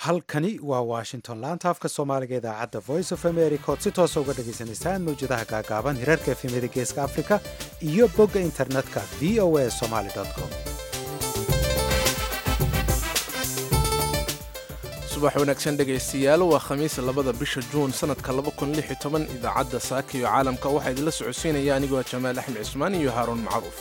halkani waa washington laanta afka soomaaliga idaacadda voice of america ood si toosa uga dhagaysanaysaan mawjadaha gaagaaban hirarka efemyada geeska africa iyo bogga internetka v o a somaly com subax wanaagsan dhegaystayaal waa khamiis labada bisha juun sanadka idaacadda saaka iyo caalamka waxaa idinla socodsiinaya anigoo jamaal axmed cismaan iyo haaruun macruuf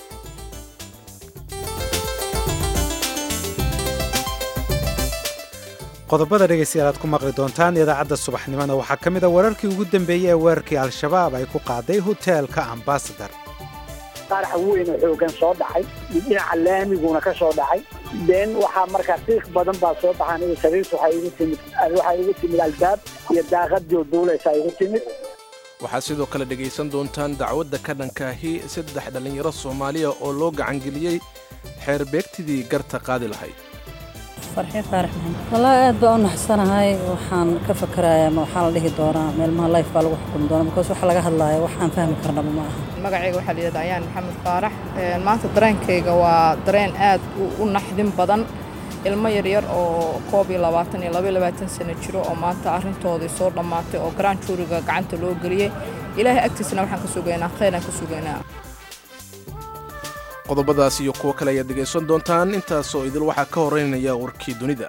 qodobada dhegaystayaal aad ku maqli doontaan idaacadda subaxnimona waxaa ka mid a wararkii ugu dambeeyey ee weerarkii al-shabaab ay ku qaaday hoteelka ambasador qaraxa weyn oo xoogan soo dhacay dhinaca laamiguna ka soo dhacay been waxaa markaa qiiq badan baa soo baxaan iyo sariirta waxaa igu timid waxaa igu timid albaab iyo daaqad joogdowlaysaa igu timid waxaad sidoo kale dhegaysan doontaan dacwadda ka dhankaahi saddex dhallinyaro soomaaliya oo loo gacangeliyey xeerbeegtidii garta qaadi lahayd farxiin faarax maxamed wallaahi aad baa u naxsanahay waxaan ka fakarayaa ma waxaa la dhihi doonaa meelmaha life baa lagu xukumi doonaa because waxa laga hadlaaya waxaan fahmi karnaba ma aha magacayga waxaa layidhahda ayaan maxamed faarax maanta dareenkayga waa dareen aad u naxdin badan ilmo yaryar oo koob iyo labaatan iyo laba iyo labaatan sano jiro oo maanta arrintoodii soo dhammaatay oo garaan juuriga gacanta loo geliyey ilaahay agtiisna waxaan ka sugaynaa khayraan ka sugaynaa qodobadaas iyo kuwo kale ayaad dhegaysan doontaan intaasoo idil waxaa ka horeynaya warkii dunida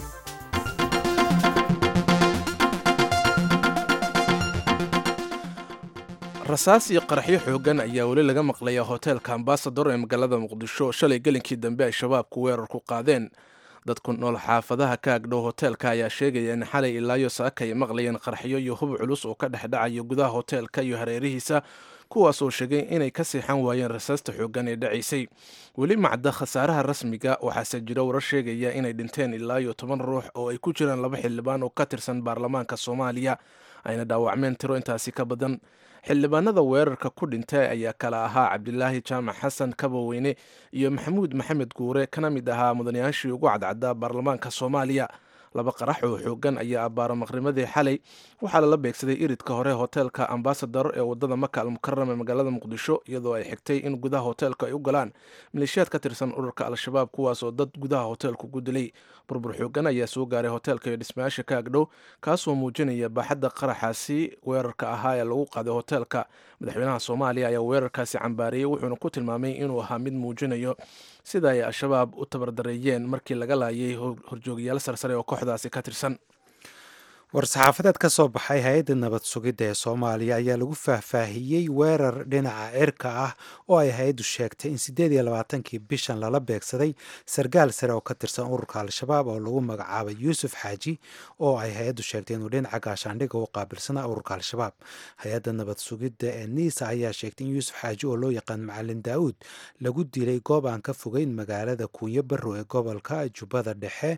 rasaas iyo qaraxyo xooggan ayaa weli laga maqlaya hoteelka ambasador ee magaalada muqdisho shalay gelinkii dambe ay shabaabku weerar ku qaadeen dadku nool xaafadaha ka agdhow hoteelka ayaa sheegaya in xalay ilaayo saaka ay maqlayeen qaraxyo iyo hub culus oo ka dhex dhacayo gudaha hoteelka iyo hareerihiisa kuwaas oo sheegay inay ka seexan waayeen rasaasta xooggan ee dhacaysay weli macda khasaaraha rasmiga waxaase jira warar sheegaya inay dhinteen ilaa iyo toban ruux oo ay ku jiraan laba xildhibaan oo ka tirsan baarlamaanka soomaaliya ayna dhaawacmeen tiro intaasi ka badan xildhibaanada weerarka ku dhintay ayaa kala ahaa cabdilaahi jaamac xasan kabaweyne iyo maxamuud maxamed guure kana mid ahaa mudanayaashii ugu cadcaddaa baarlamaanka soomaaliya laba qarax oo xoogan ayaa abbaaro maqrimadii xalay waxaa lala beegsaday iridka hore hoteelka ambasador ee wadada maka almukaram ee magaalada muqdisho iyadoo ay xigtay in gudaha hoteelka ay u galaan maleeshiyaad ka tirsan ururka al-shabaab kuwaas oo dad gudaha hoteelku ku dilay burbur xoogan ayaa soo gaaray hoteelka iyo dhismayaasha ka agdhow kaasoo muujinaya baaxadda qaraxaasi weerarka ahaa ee lagu qaaday hoteelka madaxweynaha soomaaliya ayaa weerarkaasi cambaariyey wuxuuna ku tilmaamay inuu ahaa mid muujinayo sida ay al-shabaab u tabardareeyeen markii laga laayay horjoogayaal sarsare oo kooxdaasi ka tirsan war-saxaafadeed ka soo baxay hay-adda nabad sugidda ee soomaaliya ayaa lagu faahfaahiyey weerar dhinaca cirka ah oo ay hay-addu sheegtay in siddeed iyo labaatankii bishan lala beegsaday sargaal sare oo ka tirsan ururka al-shabaab oo lagu magacaabay yuusuf xaaji oo ay hay-addu sheegtay inuu dhinaca gaashaandhigga u qaabilsanaa ururka al-shabaab hay-adda nabad sugidda ee niisa ayaa sheegtay in yuusuf xaaji oo loo yaqaan macalin daa'uud lagu dilay goob aan ka fogeyn magaalada kuunyo barrow ee gobolka jubbada dhexe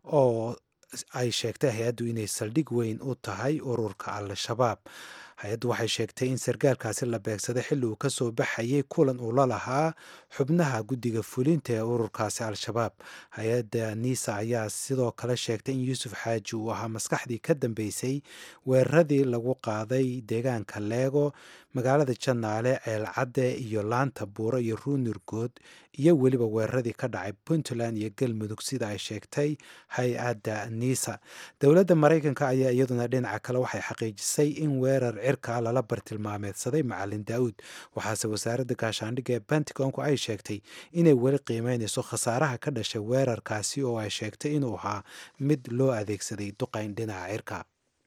oo ay sheegtay hay-addu inay saldhig weyn u tahay ururka al-shabaab hay-addu waxay sheegtay in sargaalkaasi la beegsaday xilli uu kasoo baxayay kulan uu la lahaa xubnaha guddiga fulinta ee ururkaasi al-shabaab hay-adda niisa ayaa sidoo kale sheegtay in yuusuf xaaji uu ahaa maskaxdii ka dambeysay weeraradii lagu qaaday deegaanka leego magaalada janaale ceelcadde iyo laanta buuro iyo ruunirgood iyo weliba weeraradii ka dhacay puntland iyo galmudug sida ay sheegtay hay-adda niisa dowladda maraykanka ayaa iyaduna dhinaca kale waxay xaqiijisay in weerar cirka lala bartilmaameedsaday macalin daa'uud waxaase wasaaradda gaashaandhigga ee pentagonku ay sheegtay inay weli qiimeynayso khasaaraha ka dhashay weerarkaasi oo ay sheegtay inuu ahaa mid loo adeegsaday duqayn dhinaca cirka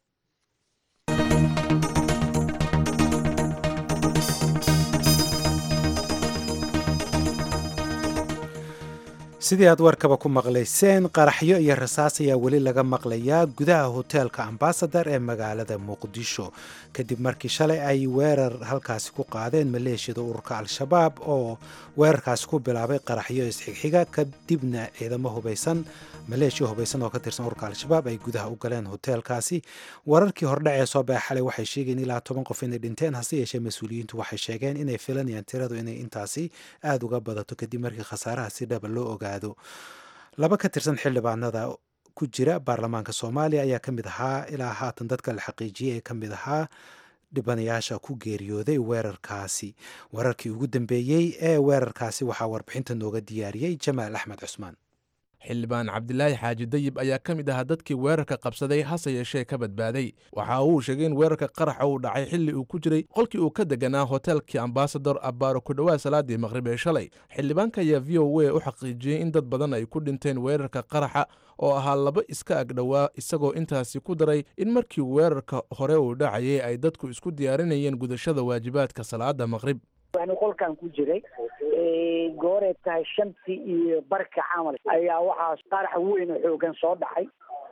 sidii aad warkaba ku maqlayseen qaraxyo iyo rasaas ayaa weli laga maqlayaa gudaha hoteelka ambasador ee magaalada muqdisho kadib markii shalay ay weerar halkaasi ku qaadeen maleeshiyada ururka al-shabaab oo weerarkaasi ku bilaabay qaraxyo isxigxiga kadibna ciidamo hubaysan maleeshiya hubaysan oo ka tirsan ururka al-shabaab ay gudaha u galeen hoteelkaasi wararkii hordhac ee soo baxa xalay waxay sheegeen ilaa toban qof inay dhinteen hase yeeshee mas-uuliyiintu waxay sheegeen inay filanayaan tiradu inay intaasi aada uga badato kadib markii khasaaraha si dhaba loo ogaado laba ka tirsan xildhibaanada ku jira baarlamaanka soomaaliya ayaa ka mid ahaa ilaa haatan dadka la xaqiijiyey ee ka mid ahaa dhibanayaasha ku geeriyooday weerarkaasi wararkii ugu dambeeyey ee weerarkaasi waxaa warbixinta nooga diyaariyey jamaal axmed cusmaan xildhibaan cabdilaahi xaaji dayib ayaa ka mid ahaa dadkii weerarka qabsaday hase yeeshee ka badbaaday waxa uu sheegay in weerarka qaraxa uu dhacay xilli uu ku jiray qolkii uu ka deganaa hoteelkii ambasador abbaaro ku dhowaa salaadii maqrib ee shalay xildhibaanka ayaa v o a u xaqiijiyey in dad badan ay ku dhinteen weerarka qaraxa oo ahaa laba iska agdhowaa isagoo intaasi ku daray in markii weerarka hore uu dhacayay ay dadku isku diyaarinayeen gudashada waajibaadka salaada maqrib yani qolkan ku jiray gooreed tahay shantii iyo barka camal ayaa waxaa qarax weyn oo xoogan soo dhacay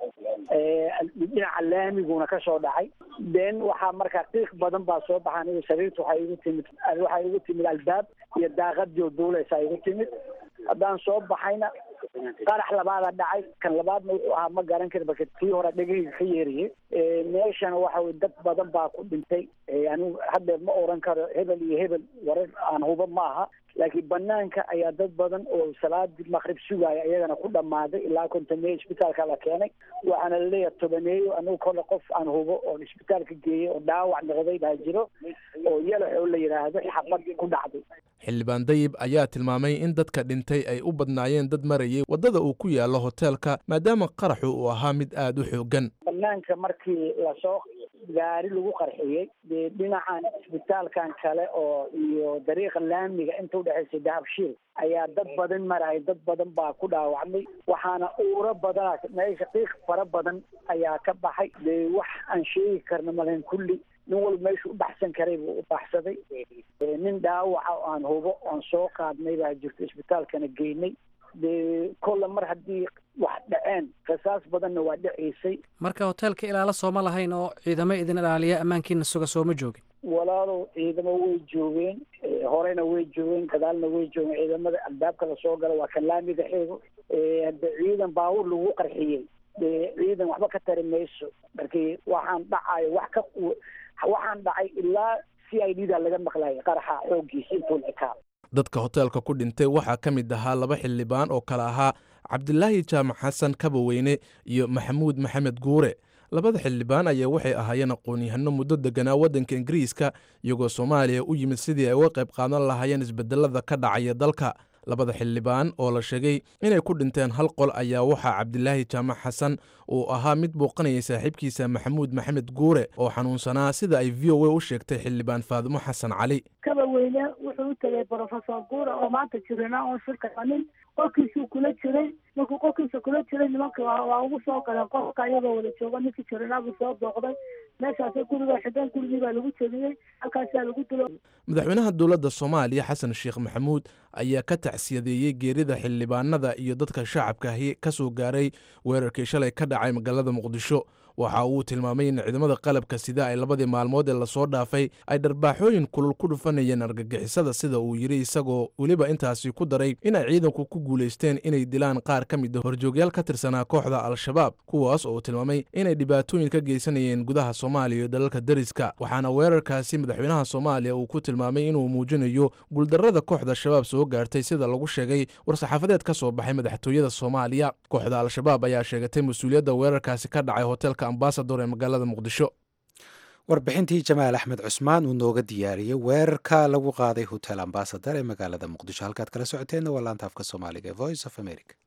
dhinaca laamiguna ka soo dhacay then waxaa markaa qiiq badan baa soo baxa aniga sariirta waxaa igu timid waxaa igu timid albaab iyo daaqadii duuleysaa igu timid haddaan soo baxayna qarax labaada dhacay kan labaadna wuxuu ahaa ma garan kari marka kii hore dhegahayga ka yeeriyey meeshana waxa weye dad badan baa ku dhintay anigu hadda ma oran karo hebel iyo hebel warar aan huba ma aha laakiin banaanka ayaa dad badan oo salaadii maqrib sugaya iyagana ku dhammaaday ilaa kontameeyo isbitaalka la keenay waxaana laleeyahay tobaneeyo anigu kole qof aan hubo oon isbitaalka geeyey oo dhaawac noqday baa jiro oo yalax oo la yidhaahdo xabad ku dhacday xildhibaan dayib ayaa tilmaamay in dadka dhintay ay u badnaayeen dad marayay waddada uu ku yaallo hoteelka maadaama qaraxu uu ahaa mid aad u xoogan banaanka markii lasoo gaari lagu qarxiyey dee dhinacan isbitaalkan kale oo iyo dariiqa laamiga inta udhexaysay dahabshiil ayaa dad badan maraya dad badan baa ku dhaawacmay waxaana uuro badana meesha qiiq fara badan ayaa ka baxay dee wax aan sheegi karna malayn kulli nin walba meeshu u baxsan karay buu u baxsaday nin dhaawaca oo aan hubo oon soo qaadnay baa jirto isbitaalkana geynay dee kolle mar haddii wax dhaceen qisaas badanna waa dhacaysay marka hoteelka ilaalo sooma lahayn oo ciidamo idin ilaaliya ammaankiina suga sooma joogin walaalow ciidamo way joogeen horena way joogeen gadaalna way joogeen ciidamada albaabka lasoo gala waa kan laamiga xeego hadde ciidan baawur lagu qarxiyey dee ciidan waxba ka tari mayso markii waxaan dhacayo wax ka waxaan dhacay ilaa c i d da laga maqlaya qaraxa xooggiisa intuu ekaa dadka hoteelka ku dhintay waxaa ka mid ahaa laba xildhibaan oo kale ahaa cabdilaahi jaamac xasan kabaweyne iyo maxamuud maxamed guure labada xildhibaan ayaa waxay ahaayeen aqoon-yahano muddo deganaa waddanka ingiriiska iyagoo soomaaliya u yimid sidii ay uga qayb qaadan lahaayeen isbedelada ka dhacaya dalka labada xildhibaan oo la sheegay inay ku dhinteen hal qol ayaa waxaa cabdilaahi jaamac xasan uu ahaa mid booqanayay saaxiibkiisa maxamuud maxamed guure oo xanuunsanaa sida ay v o a u sheegtay xildhibaan faadimo xasan cali kabaweyne wuxuu u tegay brofesor guure oo maanta jirina oon shirka qanin qolkiisuu kula jiray markuu qolkiisa kula jiray nimanka waa ugu soo galeen qolka iyagoo wada joogo ninkii jirina buu soo booqday meeshaas guriga xideen gurigii baa lagu jebiyey halkaasaa lagu dilo madaxweynaha dowladda soomaaliya xasan sheekh maxamuud ayaa ka tacsiyadeeyey geerida xildhibaanada iyo dadka shacabkaahi ka soo gaaray weerarkii shalay ka dhacay magaalada muqdisho waxa uu tilmaamay in ciidamada qalabka sida ay labadii maalmood ee lasoo dhaafay ay dharbaaxooyin kulul ku dhufanayeen argagixisada sida uu yidhi isagoo weliba intaasi ku daray inay ciidanku ku guulaysteen inay dilaan qaar ka mid a horjoogyaal ka tirsanaa kooxda al-shabaab kuwaas oo uu tilmaamay inay dhibaatooyin ka geysanayeen gudaha soomaaliya iyo dalalka deriska waxaana weerarkaasi madaxweynaha soomaaliya uu ku tilmaamay inuu muujinayo guuldarrada kooxda shabaab soo gaartay sida lagu sheegay war-saxaafadeed ka soo baxay madaxtooyada soomaaliya kooxda al-shabaab ayaa sheegatay mas-uuliyadda weerarkaasi ka dhacay hoteelka ambasador ee magaalada muqdisho warbixintii jamaal axmed cusmaan uu nooga diyaariyey weerarka lagu qaaday hotel ambasador ee magaalada muqdisho halkaad kala socoteenna waa laanta afka soomaaliga ee voice of america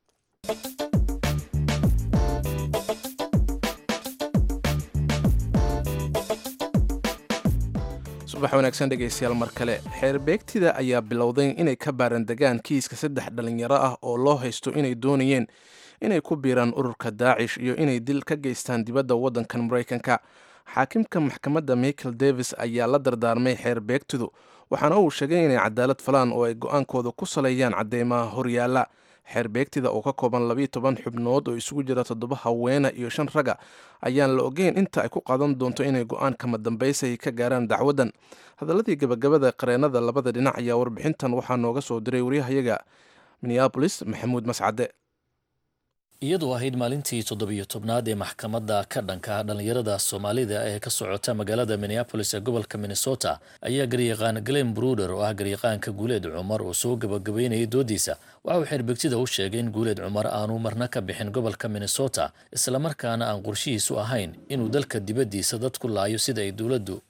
subax wanaagsan dhegaystayaal mar kale xeerbeegtida ayaa bilowday inay ka baarandegaan kiiska saddex dhallinyaro ah oo loo haysto inay doonayeen inay ku biiraan ururka daacish iyo inay dil ka geystaan dibadda waddankan maraykanka xaakimka maxkamadda michael davis ayaa la dardaarmay xeer beegtidu waxaana uu sheegay inay cadaalad falaan oo ay go-aankooda ku saleeyaan cadeymaha horyaala xeer beegtida oo ka kooban labiiyo toban xubnood oo isugu jira toddoba haweena iyo shan raga ayaan la ogeyn inta ay ku qaadan doonto inay go-aan kama dambaysay ka gaaraan dacwaddan hadaladii gabagabada qareennada labada dhinac ayaa warbixintan waxaa nooga soo diray waryahayaga minneabolis maxamuud mascade iyadoo ahayd maalintii toddobiyo tobnaad ee maxkamadda ka dhanka dhallinyarada soomaalida ee ka socota magaalada minneabolis ee gobolka minnesota ayaa garyaqaan glen bruder oo ah garyaqaanka guuleed cumar oo soo gabagabeynayay doodiisa waxa uu xeerbegtida u sheegay in guuleed cumar aanu marna ka bixin gobolka minnesota islamarkaana aan qorshihiisu ahayn inuu dalka dibaddiisa dad ku laayo sida ay dowladdu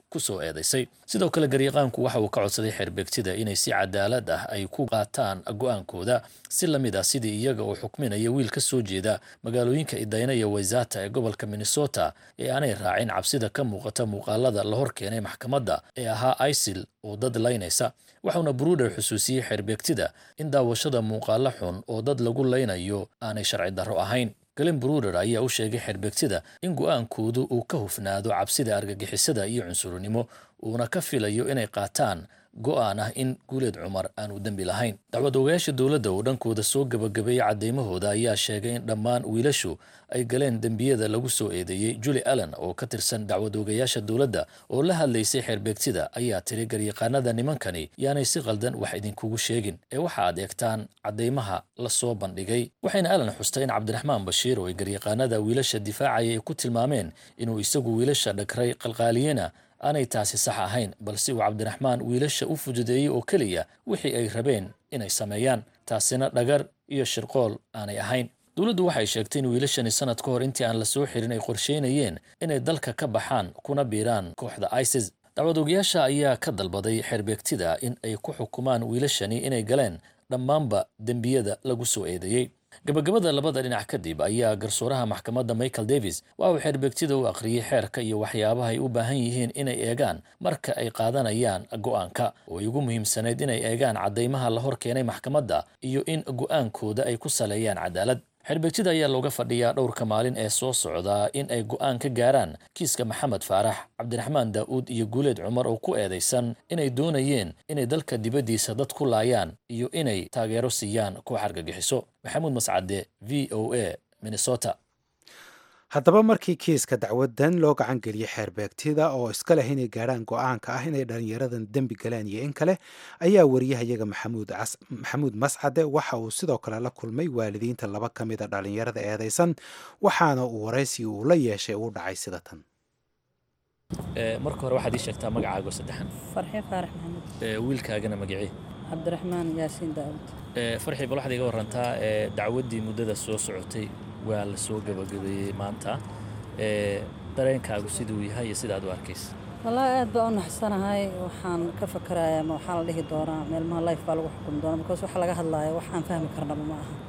ku soo eedaysay sidoo kale garyaqaanku waxa uu ka codsaday xeerbeegtida inay si cadaalad ah ay ku qaataan go-aankooda si la mid ah sidii iyaga oo xukminaya wiil ka soo jeeda magaalooyinka idayna iyo waysata ee gobolka minnesota ee aanay raacin cabsida ka muuqata muuqaalada la hor keenay maxkamadda ee ahaa isil oo dad laynaysa waxauna bruder xusuusiyey xeerbeegtida in daawashada muuqaalo xun oo dad lagu laynayo aanay sharci darro ahayn galen bruder ayaa u sheegay xeerbeegtida in go-aankoodu uu ka hufnaado cabsida argagixisada iyo cunsurinimo uuna ka filayo inay qaataan go-aan ah in guuleed cumar aanu dembi lahayn dacwad ogayaasha dowladda oo dhankooda soo gebagabeeyey caddeymahooda ayaa sheegay in dhammaan wiilashu ay galeen dembiyada lagu soo eedeeyey juli allen oo ka tirsan dacwad ogayaasha dowladda oo la hadlaysay xeerbeegtida ayaa tiri garyaqaanada nimankani yaanay si qaldan wax idinkugu sheegin ee waxa aad eegtaan caddeymaha la soo bandhigay waxayna allen xustay in cabdiraxmaan bashiir oo ay garyaqaanada wiilasha difaacaya ay ku tilmaameen inuu isagu wiilasha dhagray qalqaaliyena aanay taasi sax ahayn balse uu cabdiraxmaan wiilasha u fududeeyey oo keliya wixii ay rabeen inay sameeyaan taasina dhagar iyo shirqool aanay ahayn dowladdu waxay sheegtay in wiilashani sanad ka hor intii aan la soo xirin ay qorsheynayeen inay dalka ka baxaan kuna biiraan kooxda isis dacwad ogayaasha ayaa ka dalbaday xeerbeegtida in ay ku xukumaan wiilashani inay galeen dhammaanba dembiyada lagu soo eedeeyey gabagabada labada dhinac kadib ayaa garsooraha maxkamadda michael davis waxa uu xeerbeegtida u akhriyey xeerka iyo waxyaabaha ay u baahan yihiin inay eegaan marka ay qaadanayaan go-aanka oo ay ugu muhiimsanayd inay eegaan caddeymaha la hor keenay maxkamadda iyo in go-aankooda ay ku saleeyaan cadaalad xeerbeegtida ayaa looga fadhiyaa dhowrka maalin ee soo socdaa in ay go-aan ka gaaraan kiiska maxamed faarax cabdiraxmaan daa'uud iyo guuleed cumar oo ku eedaysan inay doonayeen inay dalka dibaddiisa dad ku laayaan iyo inay taageero siiyaan koox argagixiso maxamuud mascade v o a minnesota haddaba markii kiiska dacwadan loo gacan geliyey xeerbeegtida oo iska leh inay gaadhaan go-aanka ah inay dhallinyaradan dembi galeen iyo in kale ayaa wariyahayaga maxamuud mascade waxa uu sidoo kale la kulmay waalidiinta laba ka mida dhallinyarada eedaysan waxaana uu waraysi uu la yeeshay uu dhacay sida tan marka hore waxaad ii sheegtaa magacaago saddexan farxii faarax maxamed wiilkaagana magacii cabdiraxmaan yaasiin daawud farxii bal waxaad iga warantaa dacwaddii muddada soo socotay waa la soo gabagabeeyey maanta dareenkaagu siduu yahay iyo sidaad u arkaysa wallaahi aad baa u naxsanahay waxaan ka fakarayaa ma waxaa la dhihi doonaa meelmaha life baa lagu xukumi doonaa because waxa laga hadlaayo wax aan fahmi karnaba ma aha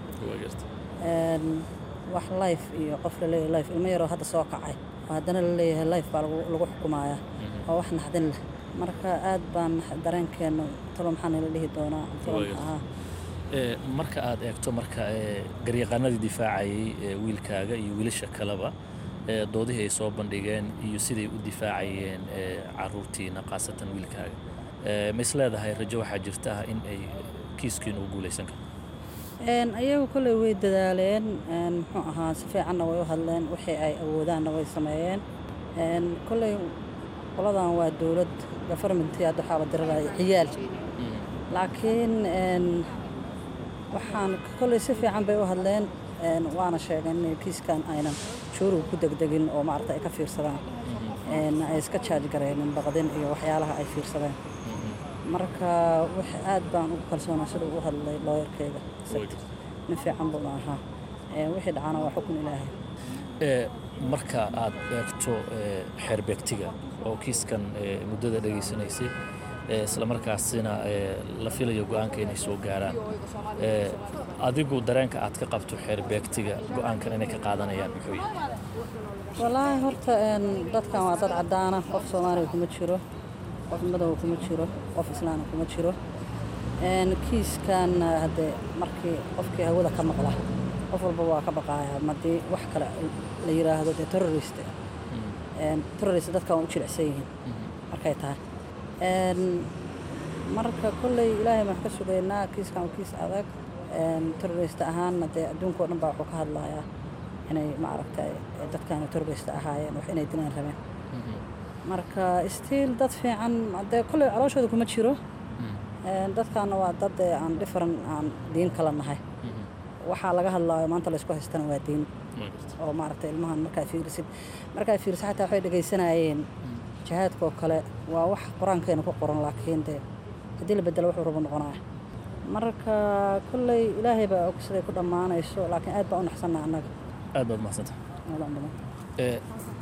wax life iyo qof laleeyahay life ilmo yaroo hadda soo kacay oo haddana la leeyahay life baa lagu xukumayaa waa wax naxdin leh marka aad baan dareenkeenu talo maxaa nala dhihi doonaa talo maxaa marka aad eegto marka garyaqaanadii difaacayay wiilkaaga iyo wiilasha kaleba doodihii ay soo bandhigeen iyo siday u difaacayeen caruurtiina khaasatan wiilkaaga ma is leedahay rajo waxaa jirta in ay kiiskiin uu guulaysan karo ayagu kolley way dadaaleen muxuu ahaa si fiicanna way u hadleen wixii ay awoodaanna way sameeyeen kolley qoladan waa dowlad gofarmentii hadda waxaa la diriraya ciyaal laakiin waxaan kolley si fiican bay u hadleen waana sheegeen inay kiiskan aynan juuriga ku degdegin oo maarata ay ka fiirsadaan ay iska jaaj gareenin baqdin iyo waxyaalaha ay fiirsadeen marka wax aad baan ugu kalsoonaa sida u hadlay looyarkeyga nin fiican buuna ahaa wixii dhacana waa xukun ilaahay marka aad eegto xeerbeegtiga oo kiiskan muddada dhegaysanaysay isla markaasina la filayo go-aanka inay soo gaaraan adigu dareenka aad ka qabto xeerbeegtiga go-aankan inay ka qaadanayaan muxuu yahay wallaahi horta dadkan waa dad caddaana qof soomaaliya kuma jiro qof madow kuma jiro qof islaana kuma jiro kiiskan haddee markii qofkii hawada ka maqla qof walba waa ka baqaaya madii wax kale la yiraahdo dee terrorist terrorist dadka waan u jilicsan yihiin markay tahay marka kolley ilaahay baan ka sugaynaa kiiskan waa kiis adag terrorist ahaanna dee adduunka o dhan baa wuxuu ka hadlayaa inay maaragtay dadkan terrorist ahaayeen wax inay dilaan rabeen marka stiil dad fiican dee kolley calooshooda kuma jiro dadkaana waa dad aan different aan diin kala nahay waxaa laga hadlaayo maanta laysku haystana waa diin oo maaragtay ilmahan markaa fiirisid markaa fiirisid xataa waxay dhegaysanayeen jihaadkaoo kale waa wax qur-aankeena ku qoran laakiin dee haddii la bedelo wuxuu rabo noqonaya marka kolley ilaahay baa og siday ku dhammaanayso laakiin aad baa u naxsanna annaga aad baad mahadsanta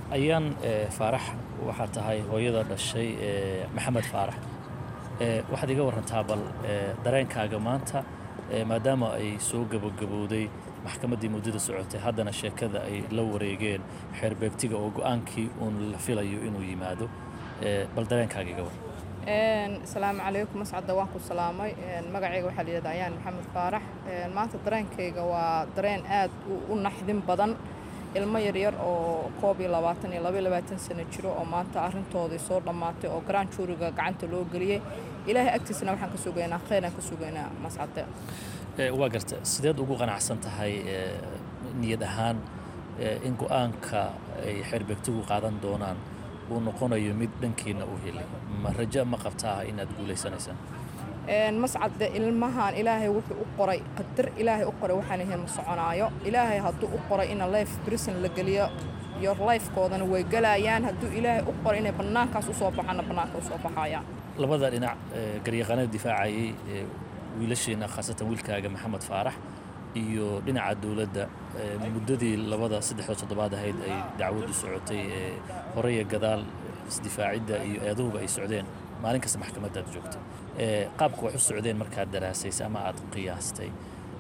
ayaan faarax waxaa tahay hooyada dhashay maxamed faarax waxaad iga warantaa bal dareenkaaga maanta maadaama ay soo gabogabowday maxkamaddii muddada socotay haddana sheekada ay la wareegeen xeerbeegtiga oo go-aankii uun la filayo inuu yimaado bal dareenkaaga iga waran asalaamu calaykum mascadda waan ku salaamay magacayga waxaa layidhahda ayaan maxamed faarax maanta dareenkayga waa dareen aad u naxdin badan ilmo yaryar oo koob iyo labaatan iyo laba iyo labaatan sano jiro oo maanta arrintoodii soo dhammaatay oo garaan juuriga gacanta loo geliyey ilaahay agtiisana waxaan ka sugaynaa kheyraan ka sugaynaa mascadde waa garta sideed ugu qanacsan tahay niyad ahaan in go-aanka ay xeerbeegtigu qaadan doonaan uu noqonayo mid dhankiina u helay ma rajo ma qabtaa inaad guulaysanaysaan mascadde ilmahan ilaahay wuxuu u qoray qadar ilaahay u qoray waxaan ahayn ma soconaayo ilaahay hadduu u qoray ina life brison la geliyo yor lifekoodana way galayaan hadduu ilaahay u qoray inay bannaankaas usoo baxaana bannaanka usoo baxayaan labada dhinac garyaqaanada difaacayay wiilasheena khaasatan wiilkaaga maxamed faarax iyo dhinaca dowladda muddadii labada saddexda toddobaad ahayd ay dacwaddu socotay ee horeya gadaal isdifaacidda iyo eedahuba ay socdeen maalin kasta maxkamaddaad joogtay qaabka wax u socdeen markaad daraasaysay ama aad qiyaastay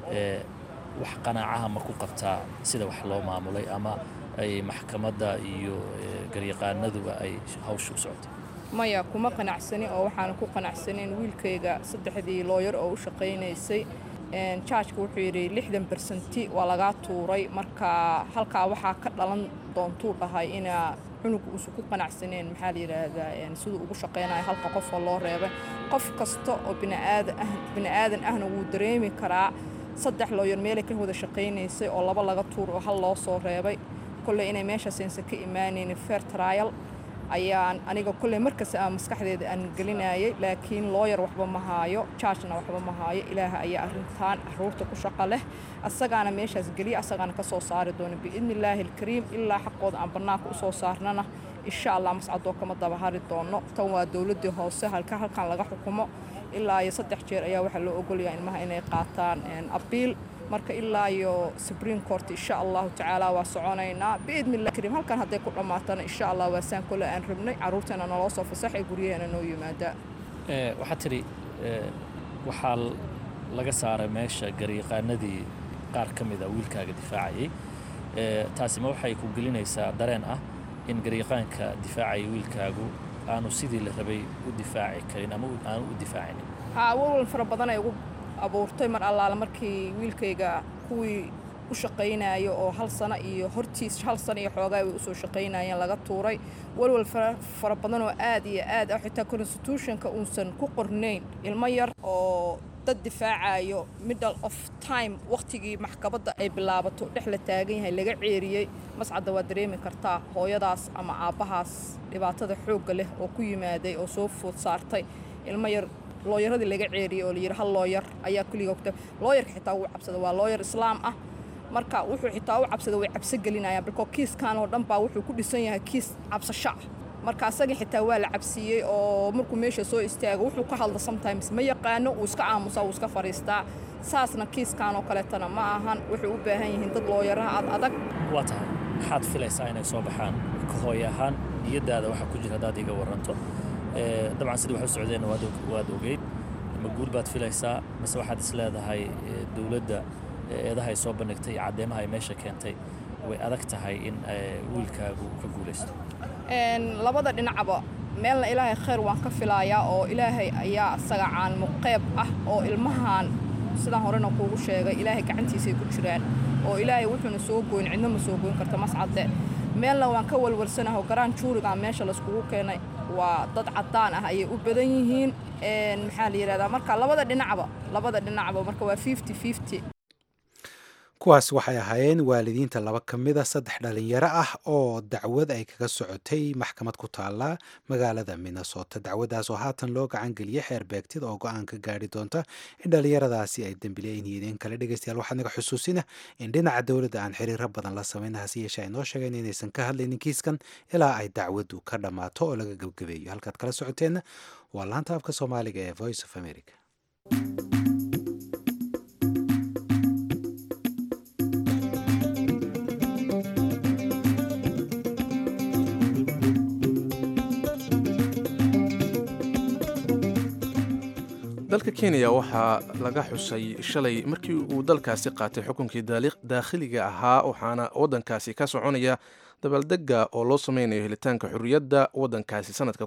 wax qanaacaha ma ku qabtaa sida wax loo maamulay ama ay maxkamadda iyo garyaqaanaduba ay hawsha u socotay maya kuma qanacsani oo waxaana ku qanacsanin wiilkayga saddexdii looyar oo u shaqaynaysay jaajka wuxuu yidhi lixdan bersenti waa lagaa tuuray marka halkaa waxaa ka dhalan doontuu dhahay inaa cunuga uusan ku qanacsaneen maxaa la yidhaahdaa siduu ugu shaqaynayo halka qofoo loo reebay qof kasta oo bini'aadan ahna wuu dareemi karaa saddex looyar meelay ka wada shaqaynaysay oo laba laga tuur oo hal loo soo reebay kolley inay meeshaasaysan ka imaanaynin fair trial ayaan aniga kolley markasta aan maskaxdeeda aan gelinayay laakiin looyar waxba ma haayo jaajna waxba ma haayo ilaaha ayaa arrintan caruurta ku shaqo leh asagaana meeshaas geliya asagaana ka soo saari doona biidni illaahi alkariim ilaa xaqooda aan bannaanka usoo saarnana insha allah mascadoo kama daba hari doono tan waa dowladdii hoose halka halkan laga xukumo ilaa iyo saddex jeer ayaa waxaa loo ogolaya ilmaha inay qaataan abiil marka ilaa iyo supreme court insha allahu tacaala waa soconaynaa biidnillah kariim halkan hadday ku dhammaatana insha allah waa saan kole aan rabnay carruurteena naloo soo fasaxay guryaheena noo yimaada waxaad tidhi waxaa laga saaray meesha garyaqaanadii qaar ka mid a wiilkaaga difaacayay taasi ma waxay ku gelinaysaa dareen ah in garyaqaanka difaacaya wiilkaagu aanu sidii la rabay u difaaci karin ama aanu u difaacinin haa walwal fara badan ay ugu abuurtay mar allaale markii wiilkayga kuwii u shaqaynayo oo hal sano iyo hortiis hal sano iyo xoogaa way usoo shaqaynayeen laga tuuray walwal fara badan oo aad iyo aad ah xitaa constitutionka uusan ku qornayn ilmo yar oo dad difaacayo middle of time wakhtigii maxkamadda ay bilaabato dhex la taagan yahay laga ceeriyey mascadda waa dareemi kartaa hooyadaas ama aabbahaas dhibaatada xoogga leh oo ku yimaaday oo soo food saartay ilmo yar looyaradii laga ceeriyey oo layidhi hal looyar ayaa kulliga ogta looyarka xitaa wuu cabsada waa looyar islaam ah marka wuxuu xitaa u cabsada way cabso gelinayaan bilkoo kiiskan oo dhan baa wuxuu ku dhisan yahay kiis cabsasho ah marka asagii xitaa waa la cabsiiyey oo markuu meesha soo istaago wuxuu ka hadla sometimes ma yaqaano wuu iska aamusaa wuu iska fadhiistaa saasna kiiskan oo kaleetana ma ahan waxay u baahan yihiin dad looyaraha ad adag waa tahay maxaad filaysaa inay soo baxaan ka hooy ahaan niyaddaada waxaa ku jira haddaad iga waranto dabcan sidii wax u socdeen waad ogeyd ma guul baad filaysaa mise waxaad is leedahay dowladda eedaha ay soo bandhigtay iyo caddeemaha ay meesha keentay way adag tahay in wiilkaagu ka guulaysto labada dhinacba meelna ilaahay khayr waan ka filayaa oo ilaahay ayaa asaga caanimo qeyb ah oo ilmahan sidaan horena kuugu sheegay ilaahay gacantiisay ku jiraan oo ilaahay wuxuuna soo goyn cidna ma soo goyn karta mascadde meelna waan ka walwalsanaho garaan juurigan meesha layskugu keenay waa dad caddaan ah ayay u badan yihiin maxaa la yidhahdaa marka labada dhinacba labada dhinacba marka waa fifty fifty kuwaas waxay ahaayeen waalidiinta laba ka mida saddex dhalinyaro ah oo dacwad ay kaga socotay maxkamad ku taala magaalada minnesota dacwaddaas oo haatan loo gacan geliyey xeer beegtid oo go-aan ka gaari doonta in dhalinyaradaasi ay dembileyn yihiin kale dhegeystayaal waxaa naga xusuusina in dhinaca dowladda aan xiriiro badan la samayna hase yeeshee ay noo sheegeen inaysan ka hadlaynin kiiskan ilaa ay dacwaddu ka dhammaato oo laga gebgabeeyo halkaad kala socoteenna waa laanta afka soomaaliga ee voice of america dalka kenya waxaa laga xusay shalay markii uu dalkaasi qaatay xukunkii daakhiliga ahaa waxaana waddankaasi ka soconaya dabaaldega oo loo sameynayo helitaanka xurriyadda waddankaasi sanadka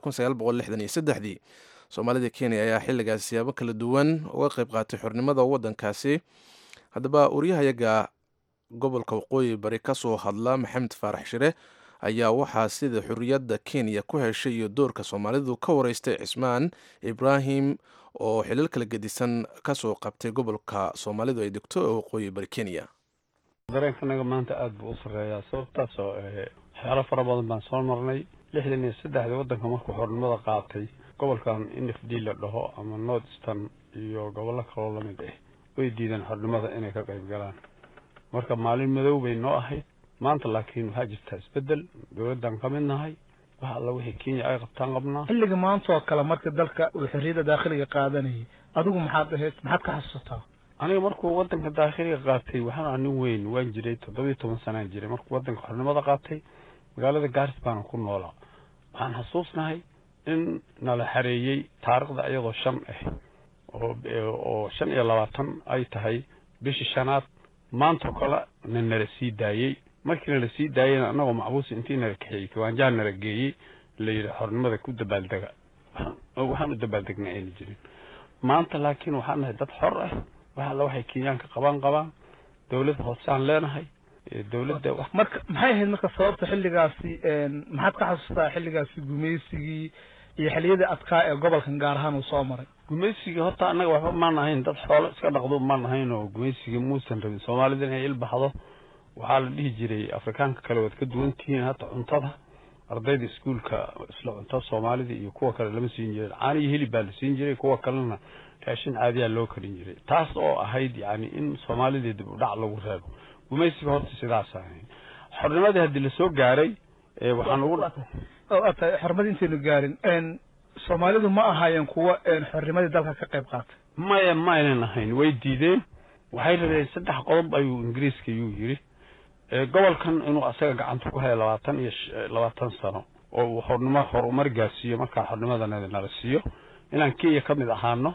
dii soomaalida kenya ayaa xilligaasi siyaabo kala duwan uga qayb qaatay xornimada waddankaasi haddaba waryahayaga gobolka waqooyi bari ka soo hadla maxamed faarax shire ayaa waxaa sida xurriyadda kenya ku heshay iyo doorka soomaalidu ka wareystay cismaan ibraahim oo xilal kala gedisan kasoo qabtay gobolka soomaalidu ay degto ee waqooyi bari kenya dareenkanaga maanta aada buu u sarreeyaa sababtaasoo waxyaalo fara badan baan soo marnay lixdan iyo saddexdii waddanka markuu xornimada qaatay gobolkan n f d la dhaho ama north eastern iyo gobollo kaloo lamid ah way diideen xornimada inay ka qayb galaan marka maalin madow bay noo ahayd maanta laakiin waxaa jirtaa isbeddel dowladdan ka mid nahay wax alla wixii kenya ay qabtaan qabnaa xilliga maanta oo kale marka dalka uu xorriyadda daakhiliga qaadanayay adigu maxaad ahayd maxaad ka xasuusataa aniga markuu waddanka daakhiliga qaatay waxaan ahaa nin weyn waan jiray toddobiyo toban sanaan jiray markuu waddanka xornimada qaatay magaalada gaaris baana ku noolaa waxaan xasuusnahay in nala xareeyey taarikhda iyadoo shan ah oo oo shan iyo labaatan ay tahay bishii shanaad maantao kale na nala sii daayey markii nala sii daayeyna annagoo macbuusi intii nala kaxeeyey kiwaanjaa nala geeyey la yidhi xornimada ku dabaaldega waxaan u dabaaldegnay ayna jirin maanta laakiin waxaan nahay dad xor ah wax alla waxay kenyaanka qabaan qabaan dowlad hoosaan leenahay dowladda marka maxay ahayd marka sababta xilligaasi maxaad ka xasuustaa xilligaasi gumaysigii iyo xilliyadii adkaa ee gobolkan gaar ahaan uu soo maray gumaysigii horta annaga waxba maan ahayn dad xoolo iska dhaqdo maan ahayn oo gumaysigii muusan rabin soomaalida inay ilbaxdo waxaa la dhihi jiray afrikaanka kale waad ka duwan tihiin hata cuntada ardayda iskuolka isla cunto soomaalida iyo kuwa kale lama siin jirin caani iyo hilib baa la siin jiray kuwa kalena raashin caadiyaa loo karin jiray taas oo ahayd yani in soomaalida dib u dhac lagu reebo gumaysiga horta sidaas ahayn xornimadii haddii lasoo gaaray waxaan ugu tahay xornimadii intaynu gaarin soomaalidu ma ahaayeen kuwa xornimadii dalka ka qayb qaatay maya ma aynan ahayn way diideen waxay rabeen saddex qodob ayuu ingiriiska yuu yidhi gobolkan inuu asaga gacanta ku haya labaatan iyo labaatan sano oo uu xornimo horumar gaarsiiyo markaa xornimadana nala siiyo inaan kenya ka mid ahaano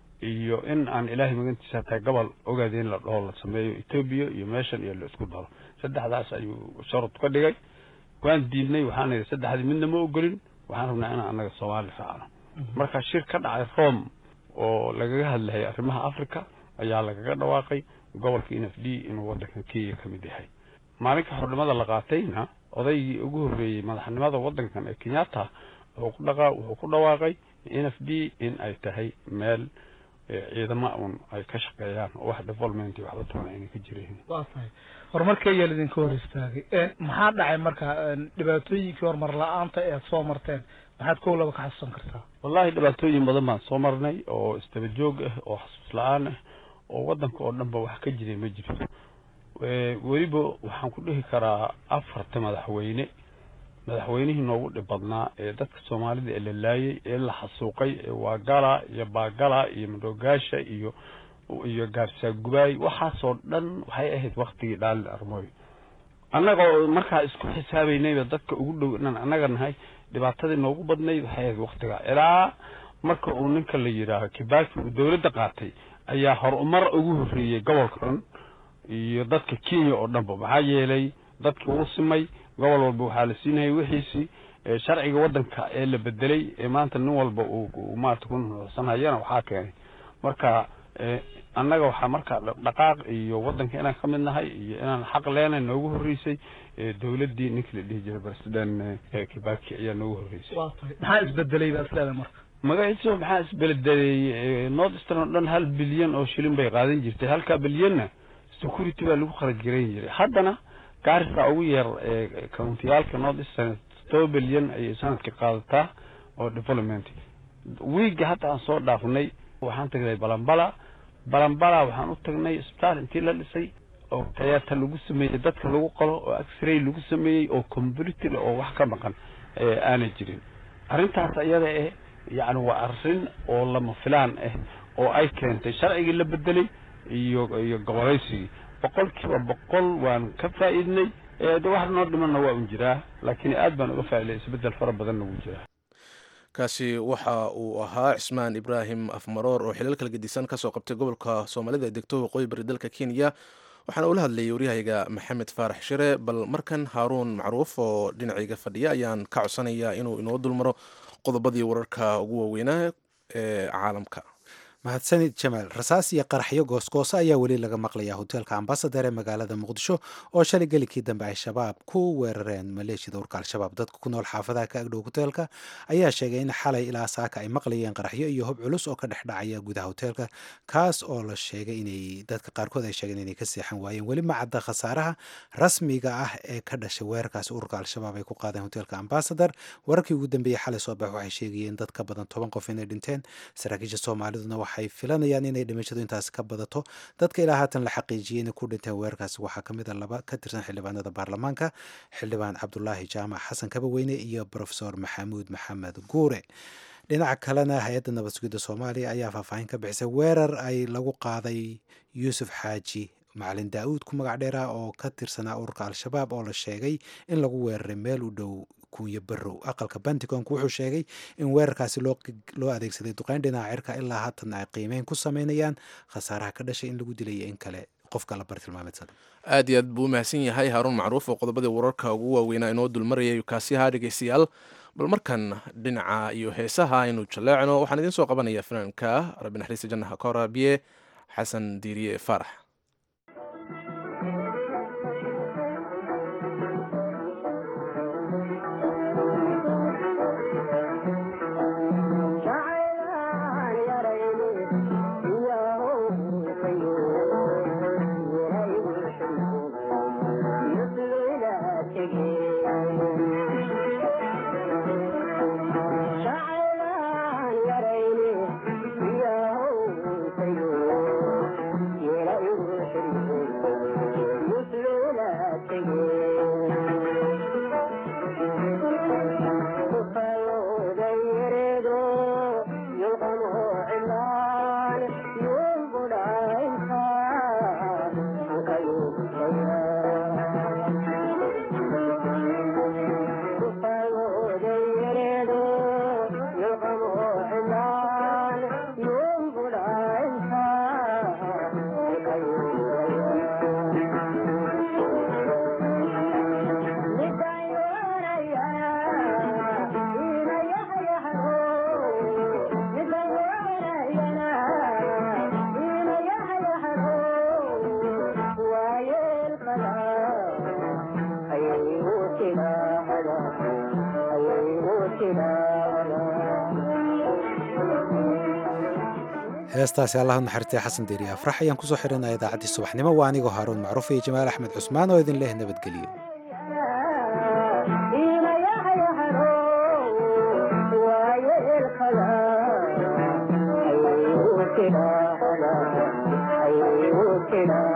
iyo in aan ilaahay magantiisa tahay gobol ogaada in la dhaho la sameeyo etoobiya iyo meeshan iyo la isku daro saddexdaas ayuu sharud ka dhigay waan diidnay waxaan idhi saddexdii midna ma ogolin waxaan rabnaa inaan annaga soomaali raacno marka shir ka dhacay rome oo lagaga hadlayay arrimaha africa ayaa lagaga dhawaaqay gobolka n f d inuu waddankan kenya ka mid yahay maalinka xornimada la qaatayna odaygii ugu horreeyey madaxnimada waddankan ee kenyatta wuxuu ku dhaqa wuxuu ku dhawaaqay n f d in ay tahay meel ciidama un ay ka shaqeeyaan oo wax development iyo waxba toona ayna ka jireen waa tahay horumarka ayaa lidinka hor istaagay maxaa dhacay marka dhibaatooyinkii horumar la-aanta ee aad soo marteen maxaad kow laba ka xasuusan kartaa wallahi dhibaatooyin badan baan soo marnay oo isdaba joog ah oo xasuus la-aan ah oo waddanka oo dhan ba wax ka jiray ma jirto weliba waxaan ku dhihi karaa afarta madaxweyne madaxweynihii noogu dhib badnaa ee dadka soomaalida ee la laayay ee la xasuuqay ee waagala iyo baagala iyo madoogaasha iyo iyo gaarsaagubay waxaasoo dhan waxay ahayd waktigii dhaalin armooy annaga oo markaa isku xisaabeynayba dadka ugu dhow inaan annaga nahay dhibaatadii noogu badnayd waxay ahayd waktigaa ilaa marka uu ninka la yidhaaho kibaki uu dowladda qaatay ayaa horumar ugu horreeyey gobolka dhan iyo dadka kenya oo dhanba maxaa yeelay dadkii uu simay gobol walba waxaa la siinayay wixiisii sharciga waddanka ee la bedelay ee maanta nin walba uu maarata ku nuuxsanhayana waxaa keenay marka annaga waxaa markaa dhaqaaq iyo waddanka inaan ka mid nahay iyo inaan xaq leenahay noogu horreysay dowladdii ninkii la dhihi jiray president kibaki ayaa noogu horreysay maxaa isbedelay baa isleedahay marka magaciisa maxaa isbedelay north eastern oo dhan hal bilyan oo shilin bay qaadan jirtay halkaa bilyanna security baa lagu kharaj garayn jiray haddana gaarisa ugu yar countiyaalka north eastern toba bilyan ayay sanadkii qaadataa oo development wiigga hadda aan soo dhaafnay waxaan tagnay balambala balambala waxaan u tagnay isbitaal intii la dhisay oo tayaata lagu sameeyey dadka lagu qalo oo x-ray lagu sameeyey oo computer oo wax ka maqan aanay jirin arrintaas iyada eh yacni waa arrin oo lama filaan ah oo ay keentay sharcigii la bedelay iyo iyo gobolaysigii boqol kiiba boqol waan ka faa'iidnay de wax noo dhimanna waa un jiraa laakiin aad baan uga faa'iday isbeddel fara badanna wuu jiraa kaasi waxa uu ahaa cismaan ibraahim afmaroor oo xilal kala gedisan kasoo qabtay gobolka soomaalida ee degto waqooyi bari dalka kenya waxaana ula hadlayay waryahayga maxamed faarax shire bal markan haaruun macruuf oo dhinacayga fadhiya ayaan ka codsanayaa inuu inoo dulmaro qodobadii wararka ugu waaweynaa ee caalamka mahadsanid jamaal rasaas iyo qaraxyo goosgooso ayaa weli laga maqlayaa hoteelka ambasadar ee magaalada muqdisho oo shalay gelikii dambe ay shabaab ku weerareen maleeshiyada urka al-shabaab dadka ku nool xaafadaha ka agdhow hoteelka ayaa sheegay in xalay ilaa saaka ay maqlayeen qaraxyo iyo hob culus oo ka dhex dhacaya gudaha hoteelka kaas oo la sheegay inay dadka qaarkood ay sheegeen inay ka seexan waayeen weli ma cadda khasaaraha rasmiga ah ee ka dhashay weerarkaasi ururka al-shabaab ay ku qaadeen hoteelka ambasadar wararkii ugu dambeeyey xalay soo bax waxay sheegayeen dad ka badan toban qof inay dhinteen saraakiisha soomaaliduna waxay filanayaan inay dhimashadu intaasi ka badato dadka ilaa haatan la xaqiijiyey inay ku dhinteen weerarkaasi waxaa ka mid a laba ka tirsan xildhibaanada baarlamaanka xildhibaan cabdulaahi jaamac xasan kabaweyne iyo profesor maxamuud maxamed guure dhinaca kalena hay-adda nabad sugidda soomaaliya ayaa faahfaahin ka bixisay weerar ay lagu qaaday yuusuf xaaji macalin daa-uud ku magac dheera oo ka tirsanaa ururka al-shabaab oo la sheegay in lagu weeraray meel u dhow kunya barow aqalka bantigonk wuxuu sheegay in weerarkaasi loo adeegsaday duqeyn dhinaca cirka ilaa haatan ay qiimeyn ku sameynayaan khasaaraha ka dhashay in lagu dilaya in kale qofka la bartilmaameedsada aad iyo aad buu u mahadsan yahay haaruun macruuf oo qodobadii wararka ugu waaweynaa inoo dulmarayay kaasiyaha dhegeystayaal bal markan dhinaca iyo heesaha aynu jaleecno waxaan idiin soo qabanaya fanaanka rabbi naxariista jannaha ka horaabiye xasan diiriye faarax heestaasi allah naxariistay xasan deeriya afrax ayaan kusoo xirinaya idaacaddii subaxnimo waa anigoo haaruun macruuf iyo jamaal axmed cusmaan oo idin leh nabadgeliyo Thank you.